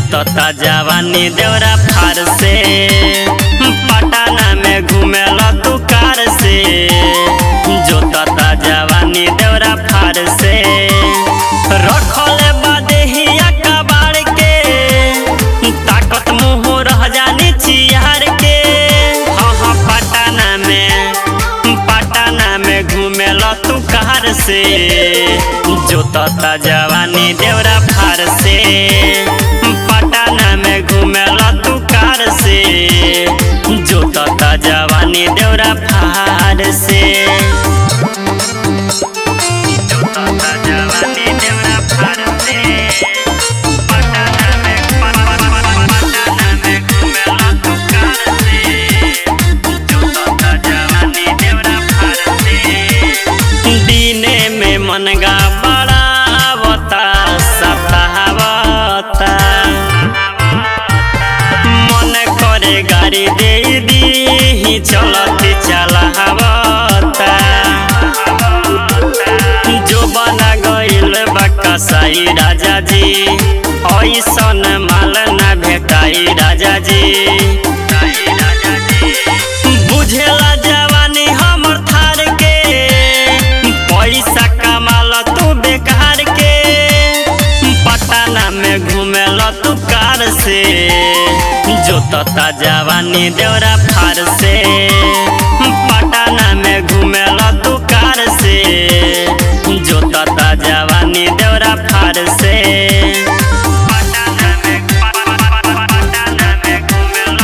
जोतता जवानी देवरा फार से पटना में घूमेल तू कार से जोतता जवानी देवरा फार से रखल बदेहिया कबाड़ के ताकत मुँह रह जानी चियार के हाँ हाँ पटना में पटना में घूमेल तू कार से जोतता जवानी देवरा फार से पटना में घूमेल तू कार से जोतता जवानी देवरा फार से जोतता जवानी देवरा फार से पटना में पटना में घूमेल तू कार से जोतता जवानी देवरा फार से दिने में मनगा बड़ा आवता सतावता मन करे गाड़ी दे दी चलती चलावता जो बना गइल बक्का साई राजा जी ऐसन माल ना भेटाई राजा जी बुझेला जवानी हमर थार के पैसा कमाल तू बेकार के पटना में घूमेल तू कार से जोतता जवानी देवरा फार से पटना में घूमेल तू कार से जोतता जवानी देवरा फार से पटना में पटना में घूमेल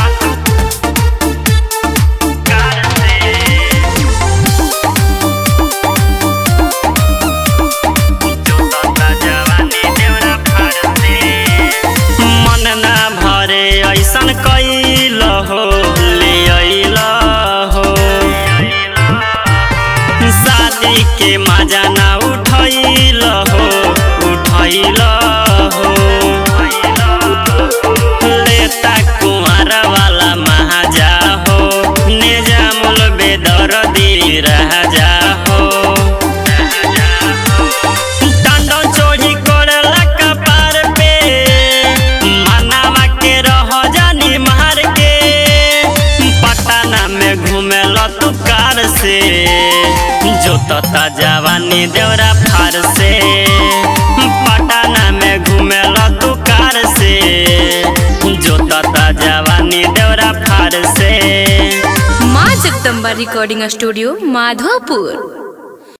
तू कार से जोतता जवानी देवरा फार से मन ना भरे ऐसन कैल हो ले अइल हो शादी के मजा ना उठैल हो उठैल हो लेता कुंवर वाला महाजा हो निजामुल बेदर्दी राजा हो डांडो चोरी करेला कपार पे मनावा के रह जानी मार के पटना में घूमेल तू कार से जोतता जवानी देवरा फार से पटना में घूमेल तू कार से जोतता जवानी देवरा फार से माँ जगदम्बा रिकॉर्डिंग स्टूडियो माधोपुर